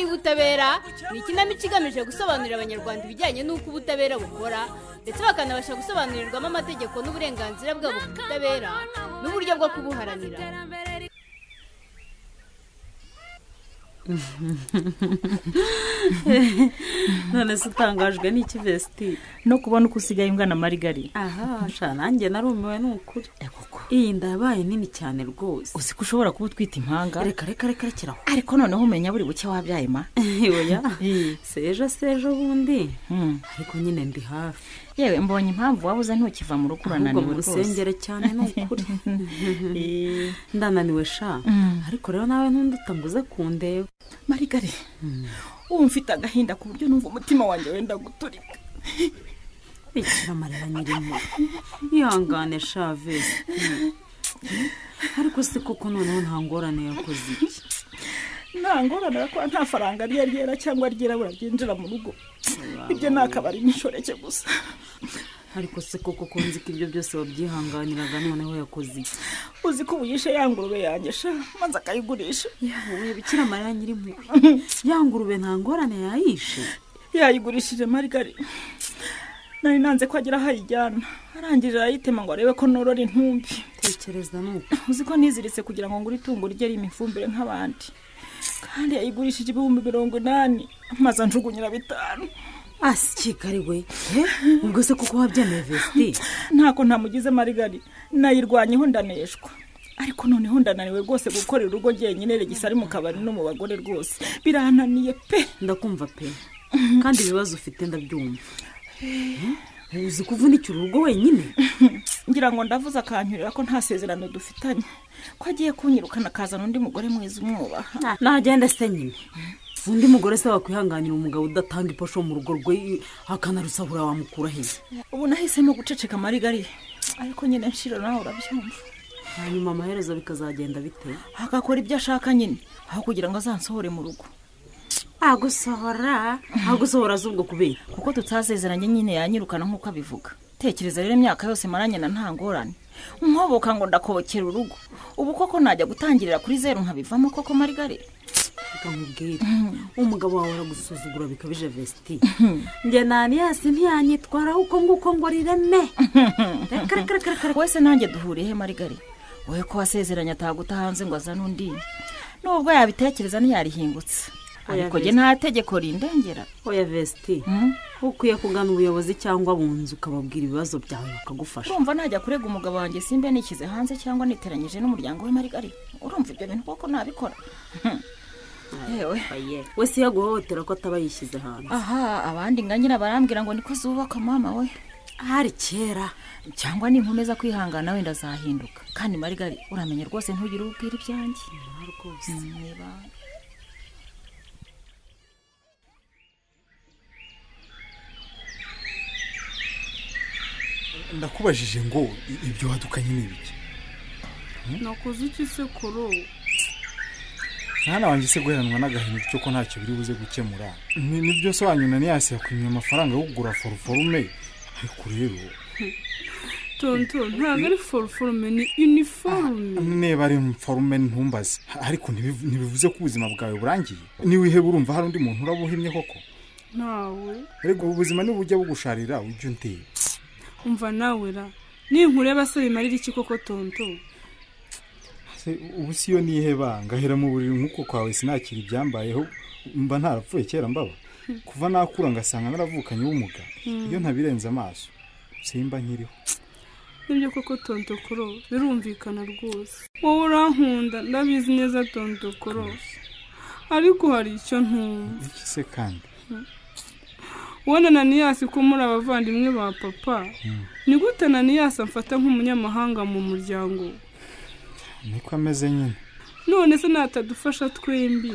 ubutabera ni ikinamico igamije gusobanurira abanyarwanda ibijyanye n'uko ubutabera bukora ndetse bakanabasha gusobanurirwamo amategeko n'uburenganzira bwabo ku butabera n'uburyo bwo kubuharanira none se utangajwe n'iki vesiti no kubona uko usigaye imbwa na marigari aha sha nanjye narumiwe ni ukuri iyi nda yabaye nini cyane rwose uzi ko ushobora kuba utwita impanga reka reka reka rekera aho ariko noneho umenya buri buke wabyaye ma oya sejo sejo bundi ariko nyine ndi hafi yewe mbonye impamvu waba uza ntukiva mu rugo ahubwo urananiwe mu rwose rusengero cyane ni ukuri ndananiwe sha ariko rero nawe ntundute ngo uze kundeba marigari ubu mfite agahinda ku buryo numva umutima wanjye wenda guturika rekera amarira nyirimo ihangane sha vesiti ariko si koko noneho nta ngorane yakoze iki nta ngorane kuba nta faranga riya ryera cyangwa ryirabura ryinjira mu rugo ibyo ni akabari n'inshoreke gusa ariko se koko ko nzi ko ibyo byose wabyihanganiraga noneho yakoze iki uzi ko ubu yishe ya ngurube yanjye sha maze akayigurisha yewe bikira mariya nyirimpuhwe ya ngurube nta ngorane yayishe yayigurishije marigari nari nanze ko agira aho ayijyana arangije arayitema ngo arebe ko norora intumbi tekereza ni uko uzi ko niziritse kugira ngo ngure itungo rye imifumbire nk'abandi kandi yayigurishije ibihumbi mirongo inani maze anjugunyira bitanu asikikari we ubwo se kuko wabyemeye vesiti ntako ntamugize marigari nayirwanyeho ndaneshwa ariko noneho ndananiwe rwose gukorera urugo njyenyine regisi ari mu kabari no mu bagore rwose birananiye pe ndakumva pe kandi ibibazo ufite ndabyumva Eh, uzi kuvunikira urugo wenyine ngira ngo ndavuze akanyurira ko nta sezerano dufitanye ko agiye kunyirukana akazana undi mugore mwiza umwubaha nagenda se nyine undi mugore se wakwihanganira umugabo udatanga iposho mu rugo rwe akanarusahura wamukura hehe ubu nahisemo guceceka marigari ariko nyine nshiro nawe urabyumva hanyuma amaherezo bikazagenda bite agakora ibyo ashaka nyine aho kugira ngo azansohore mu rugo agusohora agusohora z'ubwo kubera kuko tutasezeranye nyine yanyirukana nk'uko abivuga tekereza rero imyaka yose maranye na nta ngorane nkoboka ngo ndakobokera urugo ubu koko najya gutangirira kuri zeru nkabivamo koko marigari reka nkubwire umugabo wawe aragusuzugura bikabije vesiti njye naniyasi ntiyanyitwaraho uko nguko ngo rireme reka reka reka reka reka wese nanjye duhuriye he marigari wowe ko wasezeranye ataguta hanze ngo azane undi nubwo yabitekereza ntiyarihingutse Oya, ariko jye Vesta. nta tegeko rindengera oya vesiti ukwiye kugana ubuyobozi cyangwa abunzi ukababwira ibibazo byawe bakagufasha urumva najya kurega umugabo wanjye simbe nikize hanze cyangwa niteranyije n'umuryango we marigari urumva ibyo bintu koko nabikora yewe wese iyo aguhohotera ko ataba yishyize hanze aha abandi nganyira barambwira ngo niko zubaka mama we hari kera cyangwa ninkomeza kwihangana wenda azahinduka kandi marigari uramenya rwose ntugire ubwira ibyanjye rwose niba ndakubajije ngo i- ibyo wadukanye ni ibiki nakoze iki se kuri ubu mwana wanjye se guheranwa n'agahinda cyo ko ntacyo biri buze gukemura ni nibyo se wanyu na niyasi yakwimye amafaranga yo kugura foruforume ariko rero tonto ntabwo ari foruforume ni iniforume niba ari forume ntumbaze ariko ntibiv- ntibivuze ko ubuzima bwawe burangiye niwiheba urumva hari undi muntu uraba uhimye koko ntawe ariko ubuzima nibujya bugusharira ujye undeba umva nawe ra ninkureba se bimarira iki koko tonto Se, ubu si yo niheba ngahera mu buriri nk'uko kwawe sinakira ibyambayeho mba ntarapfuye kera mbaba kuva nakura ngasanga naravukanye ubumuga iyo ntabirenze amaso simba nkiriho nibyo koko tonto koro birumvikana rwose wowe urankunda ndabizi neza tonto koro ariko hari icyo ntumva iki se kandi ubona naniyasi ko muri abavandimwe ba papa ni gute naniyasi amfata nk'umunyamahanga mu muryango niko ameze nyine none se natadufasha twembi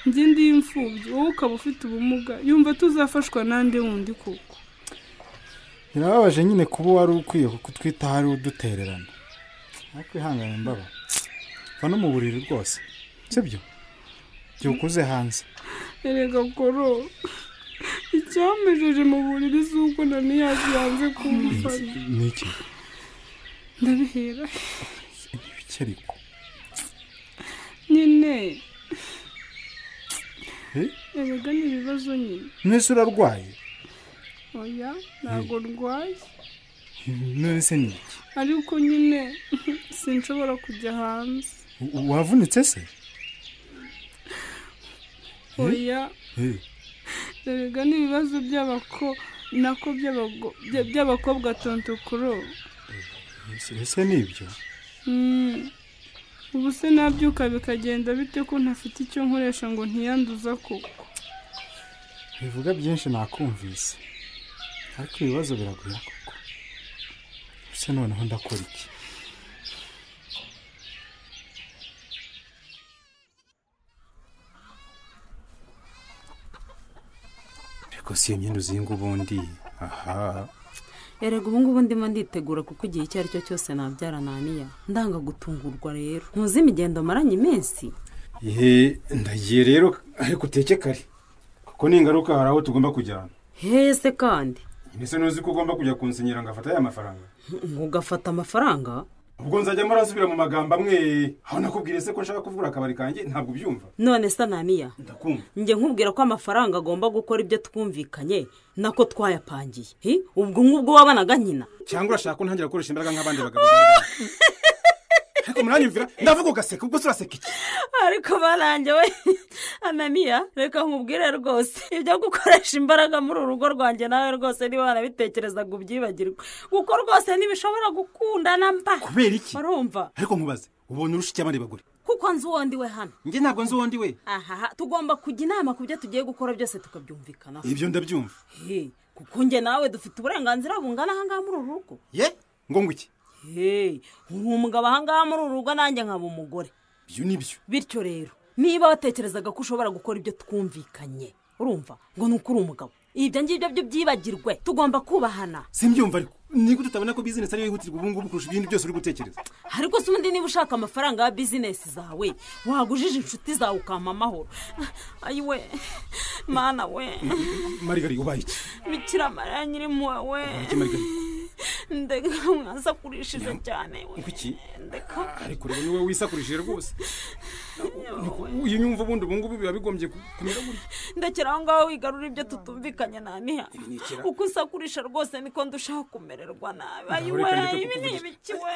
njye ndi imfubyi wowe ukaba ufite ubumuga yumva tuzafashwa n'andi wundi koko birababaje nyine kuba wari ukwiye kutwita hari udutererana ariko ihangane mbaba va no mu buriri rwose sibyo byukuze hanze erega koro icyampejeje mu buriri si uko naniyasi yanze kumufata ni iki ndabihera ibikeriko nyine Eh? erega ni ibibazo nyine mwese urarwaye oya ntabwo rwaye none se ni iki ariko nyine sinshobora kujya hanze U- wavunitse se oya Eh, erega ni ibibazo by'abako nako by'abago- bya- by'abakobwa tontokoro ese- ese ni ibyo Mm. ubu se nabyuka bikagenda bite ko ntafite icyo nkoresha ngo ntiyanduza koko bivuga byinshi nakumvise ariko ibibazo biragoye koko ese noneho ndakora iki ariko si iyo myenda uzinga ubundi aha erega ubu ngubu ndimo nditegura kuko igihe icyo ari cyo cyose nabyara naniya ndanga gutungurwa rero ntuzi imigendo maranye iminsi ihe ndagiye rero ariko uteke kare kuko n'ingaruka hari aho tugomba kujyana hese kandi mbese ntuzi ko ugomba kujya kunsenyera ngafata ya mafaranga ugafata amafaranga ubwo nzajyamo arasubira mu magambo amwe aho nakubwire se ko nshaka kuvura akabari kanjye ntabwo ubyumva none se naniya ndakumva njye nkubwira ko amafaranga agomba gukora ibyo twumvikanye nako twayapangiye hi ubwo ngubwo wabanaga nyina cyangwa urashaka ko ntangira gukoresha imbaraga nk'abandi bagabo ariko muranyumvira ndavuga ugaseka ubwo se uraseka iki ariko barange we ananiya reka nkubwire rwose ibyo gukoresha imbaraga muri uru rugo rwanjye nawe rwose niba wanabitekerezaga ubyibagirwe kuko rwose ntibishobora gukundana mba kubera iki urumva ariko nkubaze ubonye urusha iki abandi bagore kuko nzi uwondi we hano njye ntabwo nzi uwundi we ahaha tugomba kujya inama ku byo tugiye gukora byose tukabyumvikanaho ibyo ndabyumva he kuko njye nawe dufite uburenganzira bungana ahangaha muri uru rugo ye ngo ngo iki he uri umugabo ahangaha muri uru rugo nanjye nkaba umugore ibyo ni byo bityo rero niba watekerezaga ko ushobora gukora ibyo twumvikanye urumva ngo ni uko uri umugabo ibyo ngibyo byo byibagirwe tugomba kubahana simbyumva ariko niko tutabona ko bizinesi ariyo yihutirwa ubu ngubu kurusha ibindi byose uri gutekereza ariko se ubundi niba ushaka amafaranga ya bizinesi zawe wagujije inshuti zawe ukampa amahoro ayiwe mana we marigari ubaye iki bikira mariya nyiri impuhwe we iki marigari ndeka mwasakurishije cyane we ngo iki ndeka ariko rero niwe wisakurishije rwose uyu nyumva ubundi ubu ngubu biba bigombye ku- kumera gutya ndekera aho ngaho wigarura ibyo tutumvikanye naniha ni ikiraro. uko usakurisha rwose niko ndushaho kumererwa nabi ayiwe reka ndeke ibi ni kukuvugisha. ibiki we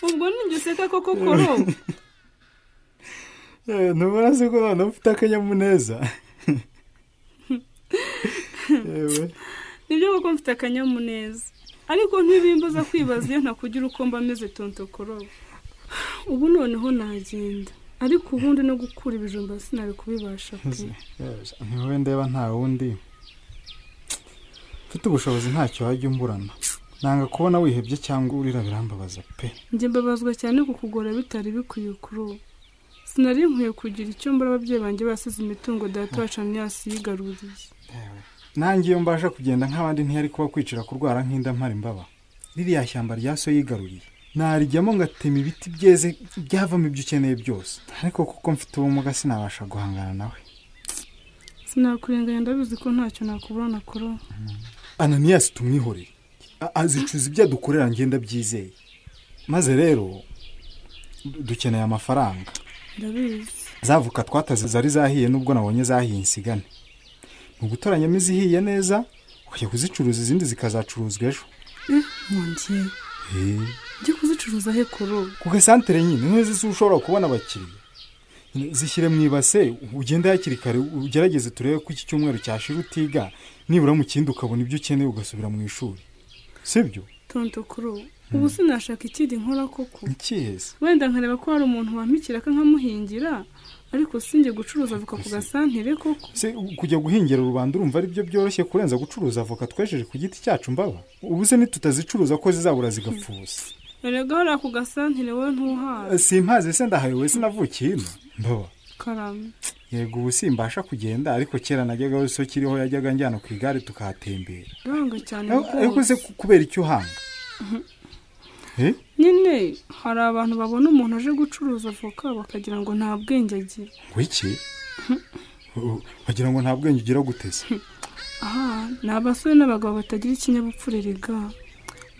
ubwo nijye useka koko koro ntubona se ko noneho ufite akanyamuneza yewe nibyo koko mfite akanyamuneza ariko ntibimbuza kwibaza iyo ntakugira uko mba ameze tontokoro ubu noneho nagenda ariko ubundi no gukura ibijumba sinabi kubibasha pe ntiwe ndeba nta wundi mfite ubushobozi ntacyo wajya umburana nanga kubona wihebye cyangwa urira birambabaza pe njye mbabazwa cyane kukugora bitari bikwiye kuri ubu sinari nkwiye kugira icyo mbura ababyeyi banjye basize imitungo data wacu aniyasi yigaruriye nanjye iyo mbasha kugenda nk'abandi ntiyari kuba kwicira kurwara nk'inda mpari mbaba ririya shyamba rya so yigaruriye narijyamo ngatema ibiti byeze byavamo ibyo ukeneye byose ariko kuko mfite ubumuga sinabasha guhangana nawe sinakurenganya ndabizi ko ntacyo nakuburana kuri ubu ananiyasi tumwihorere A- azicuza ibyo adukorera ngenda byizeye maze rero du- dukeneye amafaranga ndabizi zavuka twataze zari zahiye nubwo nabonye zahiye insigane ni ugutoranyamo izihiye neza ukajya kuzicuruza izindi zikazacuruzwa ejo nkongiye njye kuzicuruza he kuri ubu ku gasantere nyine ntuzi se ushobora kubona abakiriya zishyire mu ibase ugende hakiri kare ugerageze turebe ko iki cyumweru cyashira utiga nibura mu kindi ukabona ibyo ukeneye ugasubira mu ishuri sibyo tonto kuri ubu ubu sinashaka ikindi nkora koko ikiheze wenda nkareba ko hari umuntu wampikira nkamuhingira ariko sinjye gucuruza avoka ku gasantere koko se kujya guhingira rubanda urumva ari byo byoroshye kurenza gucuruza avoka twejeje ku giti cyacu mbaba ubu se nitutazicuruza ko zizabura zigapfuza erega hariya ku gasantere wowe ntuhawe simpazi se ndahayowe sinavukiye ino mbaba karame yego ubu simbasha kugenda ariko kera najyaga aho iso kiriho yajyaga njyana ku igare tukahatembera ndanga cyane ariko rwose se ku- kubera icyo uhanga Eh? nyine hari abantu babona umuntu aje gucuruza avoka bakagira ngo nta bwenge agira ngo iki Oh, wagira ngo nta bwenge ugira guteze aha ni abasore n'abagabo batagira ikinyabupfura rega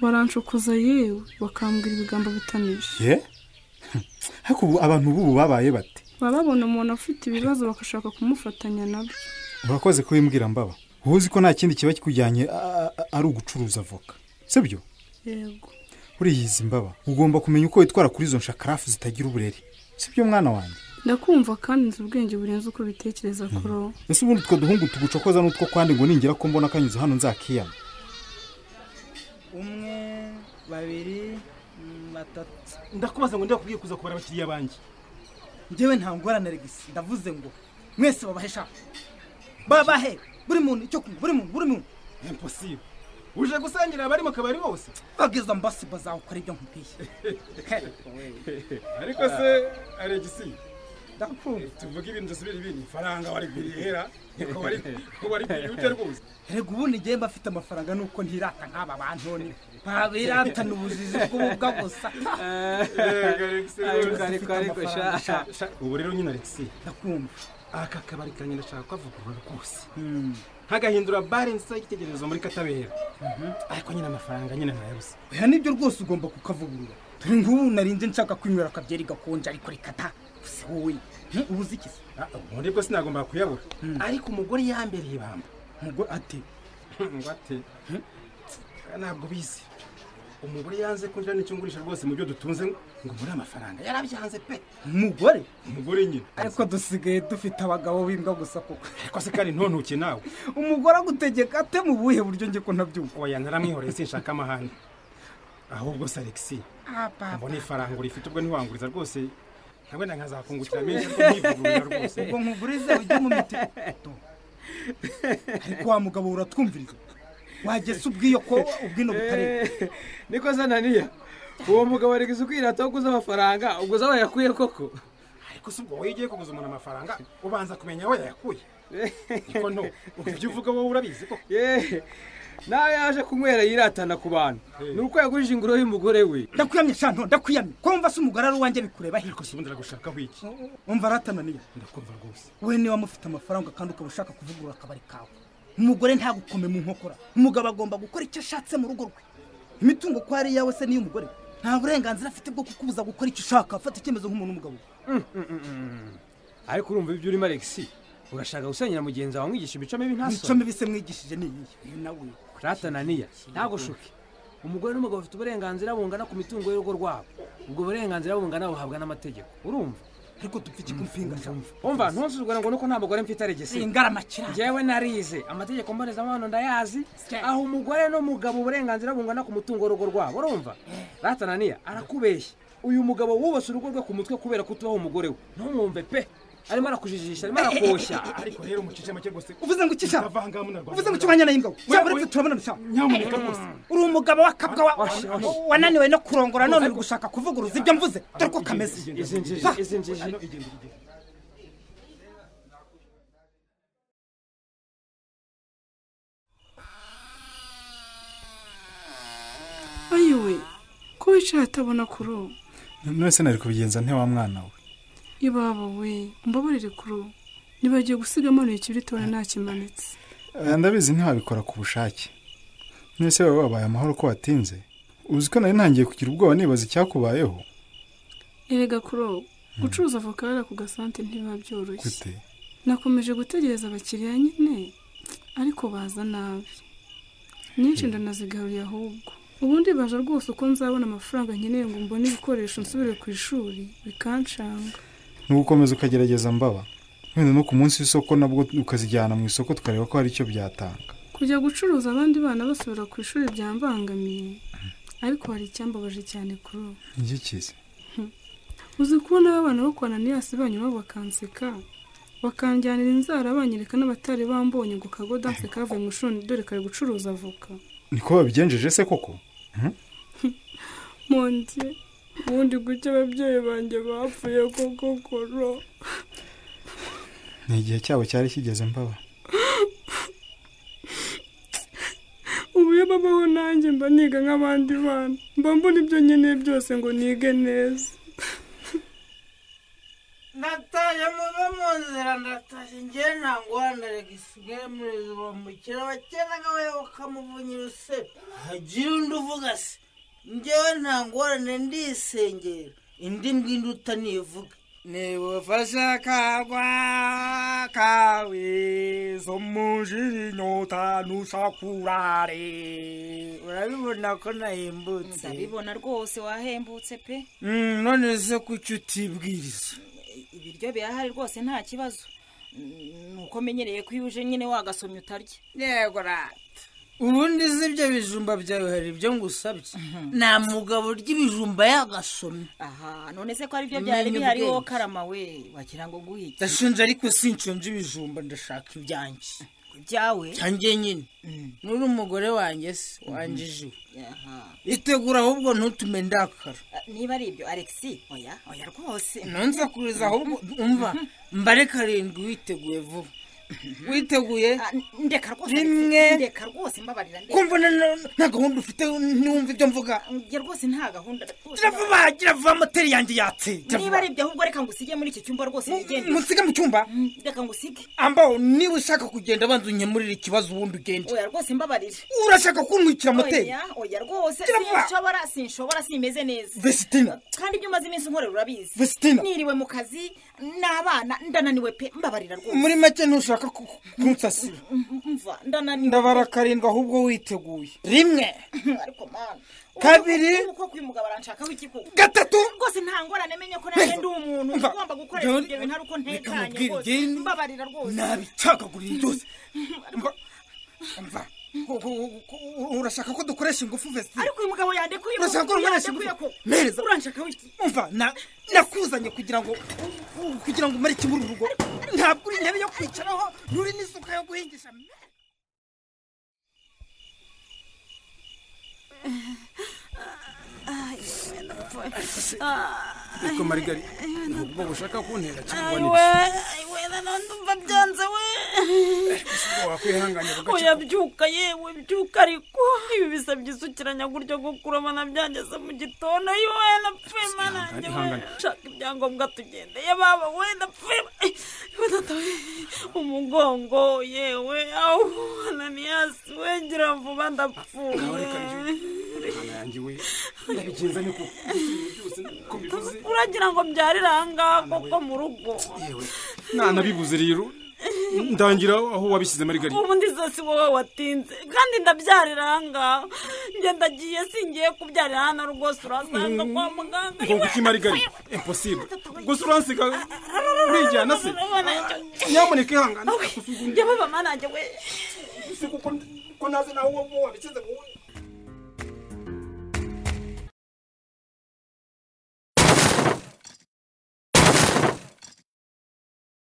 baranshokoza yewe bakambwira ibigambo bitamije ye ariko ubu abantu b'ubu babaye bate baba babona umuntu afite ibibazo bagashaka kumufatanya nabyo urakoze kubimbwira mbaba wowe uzi ko nta kindi kiba kikujyanye a- a- ari ugucuruza avoka sibyo yego uriyizi mbaba ugomba kumenya uko witwara kuri izo nshakarafu zitagira uburere sibyo mwana wanjye ndakumva kandi nzi ubwenge burenze uko bitekereza kuro ese ubundi utwo duhungu tugucokoza n'utwo kwandi ngo ningira ko mbona kanyuze hano nzakiyama umwe babiri mm, batatu ndakubaza ngo ndakubwiye kuza kubara abakiriya banjye njyewe nta ngorane regisi ndavuze ngo mwese babahe sha babahe buri muntu icyo kunywa buri muntu buri muntu imposible uje gusangira abari mu kabari bose bageza mbasi bazawukora ibyo nkubwiye ariko se aregisi ndakumva tuvuge ibintu dusubira ibindi ifaranga wari kwirihera niko wari wari kwirihute rwose rega ubundi njyewe mba afite amafaranga nuko ntirata nk'aba bantu ni ntabiratana ubujiji bw'ububwa gusa Yego, Alexis, rwose. ariko, ariko, sha- sha- ubu rero nyine aregisi ndakumva aka kabari kanjye ndashaka kukavugurura kose nkagahindura bare nziza y'igitekerezo muri katabera ariko nyine amafaranga nyine ntayabuze oya nibyo rwose ugomba kukavugurura dore nk'ubu narinze nshaka kwinywera akabyeri gakonje ariko reka ta gusa wowe hmm, ubu uzi iki se ubundi bwo sinagomba kuyabura ariko umugore yambereye ibamba umugore ati ngo ate ntabwo bizi umugore yanze kunjira n'icyo ngurisha rwose mu byo dutunze ngo muri amafaranga yarabyanze pe umugore umugore nyine ariko dusigaye dufite abagabo b'imbwa gusa koko ariko se kandi ntuntuke nawe umugore agutegeka ate mu buhe buryo njye ko ntabyumva oya naramwihoreye sinshaka amahane ahubwo se alexi mbona ifaranga urifite ubwo ntiwanguriza rwose nka wenda nkazakungukira menshi ariko ntivugurura rwose ubwo nkugurize ujye mu miti Do. ariko wa mugabo uratwumviriza wageze ubwiyo ko ubwino butareba niko zananiya uwo mugabo ari ukwirata wo kuza amafaranga ubwo zaba yakuye koko ariko si ubwo wowe iyo ugiye kuguza umuntu amafaranga ubanza kumenya aho yayakuye niko nto ibyo uvuga wowe urabizi koko Ye, nawe yaje kunywera yiratana ku bantu ni uko yagurije ingoro y'umugore we ndakwiyamye shanto ndakwiyamye ko wumva se umugore ari uwanjye bikureba hirya ariko si ubundi aragushakaho iki wumva aratananiye ndakumva rwose wowe niba mufite amafaranga kandi ukaba ushaka kuvugurura akabari kawe umugore ntagukome mu nkokora umugabo agomba gukora icyo ashatse mu rugo rwe imitungo ko ari iyawe se n'iy'umugore nta burenganzira afite bwo kukubuza gukora icyo ushaka fata icyemezo nk'umuntu w'umugabo ariko urumva ibyo urimo alexi urashaka gusenyera mugenzi wawe mwigisha imico mibi mico ntasoni mibi se mwigishije ni iyihe uyu nawe ratananiya ntagushuke umugore n'umugabo bafite uburenganzira bungana ku mitungo y'urugo rwabo ubwo burenganzira bungana buhabwa n'amategeko urumva ariko dupfa iki kumpinga shanto umva ntunsuzugure ngo nuko nta mugore mfite aregesi ingaramakirane njyewe narize amategeko mbonezamubano ndayazi aho umugore n'umugabo uburenganzira bungana ku mutungo w'urugo rwabo urumva ratananiya arakubeshya uyu mugabo wubase urugo rwe ku mutwe kubera kutubaho umugore we ntumwumve pe arimo arakujijisha arimo arakoshya ariko rero mucice make rwose uvuze ngo iki shanto utavangamo na rwanda uvuze ngo icyo uhanye nayo ingabo cyangwa uretse turabonana shanto nyamuneka rwose uri umugabo w'akabwa wa- Washi, washi. wananiwe no kurongora none uri gushaka kuvuguruza ibyo mvuze dore ko kameze izi njiji Va. izi njiji ayiwe ko wicaye atabona kuro nonese nari kubigenza nte wa mwana we ibabo we mbabarire kuro nibagiye gusiga amanuye ikibiritoya ntakimanitse Eh, ndabizi ntiwabikora ku bushake nonese wowe wabaye amahoro ko watinze uzi ko nari ntangiye kugira ubwoba nibaza icyakubayeho erega kuro gucuruza avoka hariya ku gasante ntibiba byoroshye gute nakomeje gutegereza abakiriya nyine ariko baza nabi nyinshi ndanazigaruye ahubwo ubundi baje rwose uko nzabona amafaranga nkeneye ngo mbone ibikoresho nsubire ku ishuri bikanshanga ni ugukomeza ukagerageza mbaba wenda no ku munsi w'isoko nabwo ukazijyana mu isoko tukareba ko hari icyo byatanga kujya gucuruza abandi bana basubira ku ishuri byambangamiye ariko hari icyambabaje cyane kuri ubu ntigikize uzi kubona abana bo kwa naniyasi banyuma bakanseka bakanjyanira inzara banyereka n'abatari bambonye ngo kago danse kavuye mu ishuri dore kari gucuruza avoka niko babigenjeje se koko monje ubundi gutya ababyeyi banjye bapfuye koko koro ni igihe cyabo cyari kigeze mbaba ubu iyo babaho nanjye mba niga nk'abandi bana mba mbona ibyo nkeneye byose ngo nige neza nataye muve mu nzira ndatashye ngewe ntabwo wanaregisi ugere muri izo bamukira bakenaga we bakamuvunya urusebe hagira undi uvuga se ngewe nta ngorane ndisengera indi mbwindi utanivuga nibufashe kagwa kawe zo mujiri nyota nushakurare urabibona ko nahimbutse ndabibona rwose wahembutse pe Mm, none se kuki utibwiriza ibiryo birahari rwose nta kibazo ni uko menyereye ko iyo uje nyine wagasomye utarya yego rata ubundi si ibyo bijumba byawe hari ibyo ngusabye nta mugabo urya ibijumba yagasomye aha none se ko ari byo byari bihari wowe karama we wagira ngo guhite ndashinja ariko sinshonje ibijumba ndashaka ibyanjye ibyawe cyanjye nyine nuri umugore wanjye se wanjije aha itegura ahubwo ntutume ndakara niba ari ibyo alexi oya oya rwose nonsakuriza ahubwo umva mbare karindwi witeguye vuba witeguye ndeka rwose rimwe ndeka rwose mbabarira ndeka kumva na- na- nta gahunda ufite ntiwumva ibyo mvuga njye rwose nta gahunda rwose gira vuba gira vuba moteri yanjye yatse gira niba vuba. ari ibyo ahubwo reka ngo usige muri iki cyumba rwose wigende munsige mu cyumba reka ngo usige ambaho niba ushaka kugenda banza unyemurire ikibazo ubundi ugende oya rwose mbabarira urashaka kuntwikira moteri oya oya rwose Gira vuba. sinshobora sinshobora simeze neza vesitina kandi ibyo umaze iminsi unkorera urabizi Vesitina. niriwe mu kazi n'abana ndananiwe pe mbabarira rwose muri make ntushaka ku- ku- kunsasira M- mva ndananiwe ndabara karindwi ahubwo witeguye rimwe ariko mana Kabiri. uko kuyu mugabo aranshakaho iki koko gatatu rwose nta ngorane menye ko nanjye ndi umuntu Mva. ugomba gukoresha ibyo bintu ari uko Reka ntekanye nkubwire rwose igeni. mbabarira rwose nabicagaguriye byose mva mva Ku- ku- ku- urashaka ko dukoresha ingufu vesitina ariko uyu mugabo yandekuye koko, urashaka ko dukoresha yandekuye ingufu koko. mereza uranshakaho iki umva na- nakuzanye kugira ngo kugira ngo umare ikimuri urugo ntabwo uri intebe yo kwicaraho nturi n'isuka yo guhingisha ariko marigari ubwo bushaka kuntera cyangwa we ni we nanone umva byanze we wakwihanganira oya ugaca byuka yewe byuka ariko ibi bisabye isukiranya gutyo gukura mana byangeze mu gitondo ayo we napfuye mana yanjye we ihangane. shaka ibyangombwa tugendeye baba we napfuye we natawe umugongo yewe awu ananiyasi we ngira vuba ndapfuye imana yanjye we ndabigenza niko byose niko bivuze uragira ngo mbyarire ahangaha koko mu rugo yewe nanabibuze rero ndangira aho wabishyize marigari ubu ndizo si wowe watinze kandi ndabyarira ahangaha njye ndagiye singiye kubyarira hano rwose urasanga kwa muganga ngo kuki marigari imposible gusa uransiga urijyana se nyamuneka ihangane njye baba manajye we kuko naze nawe wabikize wowe